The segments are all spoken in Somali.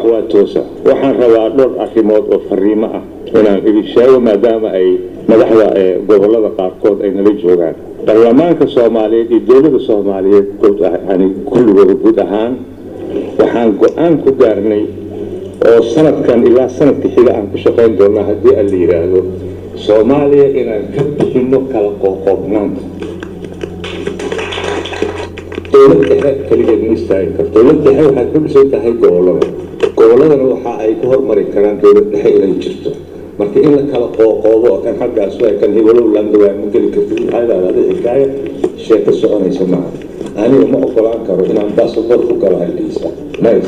waa toosa waxaan rabaa dhowr arrimood oo fariimo ah inaan idin sheego maadaama ay madaxda gobolada qaarkood ay nala joogaan baarlamaanka soomaaliyeed iyo dowladda soomaaliyeed yani kulligooda guud ahaan waxaan go-aan ku gaarnay oo sanadkan ilaa sanadka xiga aan ku shaqayn doonaa haddii aan la yidhaahdo soomaaliya inaan ka bixino kala qooqoobnaanta dowlad dhexe keligeed ma istaagi karto dowlad dhexe waxay ku dhisan tahay gobolada goboladana waxa ay ku hormari karaan dowlad dhexe inay jirto marka in la kala qooqoobo oo kan xaggaas waa kan hiwalow landawaa ma geli kartid maxaa idhahdaa xikaaya sheeko soconaysa maaha aniga ma ogolaan karo inaan basaboor ku galo halkiisa mays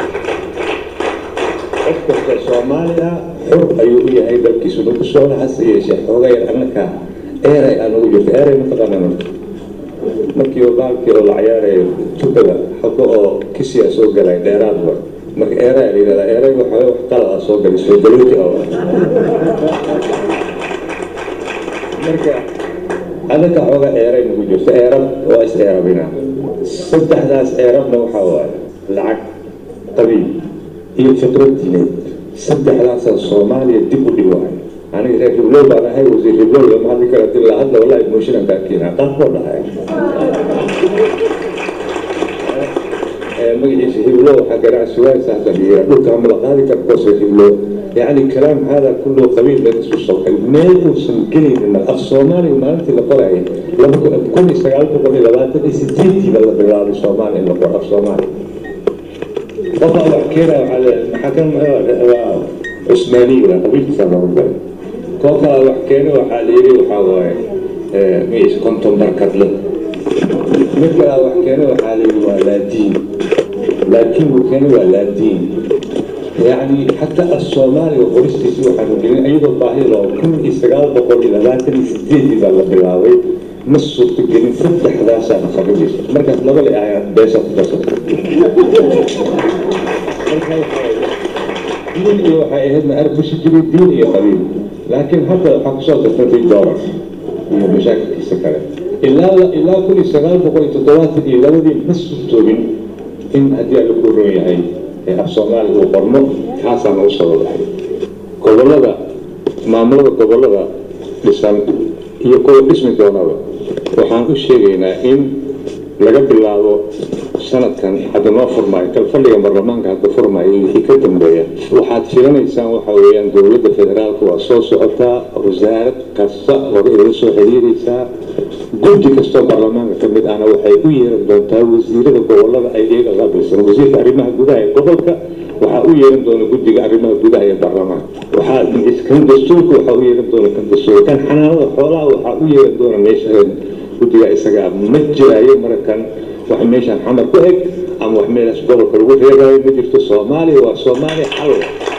qof kasta soomaaliya xur ayuu u yahay dalkiisu nagu socda hase yeeshee xooga yar annaka eeray aan ugu jirto eeray mataqaanaa marka markii oo baalkii oo la cayaarayo tukada xago oo kisiya soo galay dheeraad war marka eeray la yidhahdaa eeray waxa wax qalad ah soo galay soo galooti oo marka adaka xooga eeray nagu jirto eerab waa is eerabina saddexdaas eerabna waxaa waaye lacag qabiil iyo fikrad diineed saddexdaasaa soomaaliya dib u dhiwaay aniga reer hiblow baan ahay wasiir hiblow lama hadli kara dib la hadla wallahi mooshinan baa keenaa qaabkoo dhahay magaciisa hiblow waxaa ganacsi waay saasa dhiira dhulka ama la qaadi kara koose hiblow يعني كلام هذا كله قبيل بين الصبح ما يوصل قليل من الأخ الصومالي وما أنت اللي طلعي لما كل استقالت قبل لبات ستيتي بلا بالله الصومالي اللي قرأ الصومالي طبعا وحكينا على حكم عثماني ولا قبيل سنة ربنا كوكا وحكينا وحاليري وحاواي ميش كنتم بركت له مثل وحكينا وحاليري ولا دين لكن وكان ولا دين يعني حتى الصومالي وقرستي سوى حنوجين أيضا ظاهرة كل إسرائيل بقول إلى لا تنسديد إذا الله بلاوي نص تجين فتح ذا سنة خرجيس مركز لغة الآيات بيسة بيسة دين إيه وحي إهدنا أرب مش جري دين إيه قليل لكن حتى حق صوت الفتي دورة هي مشاكل كيسة إلا إلا كل إسرائيل بقول تطوات إلى ودي نص توبين إن هدي على كل رؤية af soomaaliga uu qormo kaasaan u soo wadahay gobolada maamulada gobolada dhisan iyo kuwa dhismi doonaba waxaan u sheegaynaa in laga bilaabo sanadkan hadda noo furmaayo kalfadhiga baarlamaanka hadda furmaayo wixii ka dambeeya waxaad filanaysaan waxa weeyaan dowladda federaalka waa soo socotaa wasaarad kasta hore idala soo xiriiraysaa guddi kastoo baarlamaanka ka mid ahna waxay u yeeran doontaa wasiirada gobolada ay iyaga qaabilsan wasiirka arrimaha gudaha ee gobolka waxaa u yeeran doona guddiga arrimaha gudaha ee baarlamaanka waxaa kan dastuurka waxaa u yeeran doona kan dastuurka kan xanaanada xoolaha waxaa u yeeran doona meesha guddiga isagaa ma jiraayo markan wax meeshaan xamar ku eg ama wax meelaas gobolka lagu reebayo ma jirto soomaaliya waa soomaaliya xalwa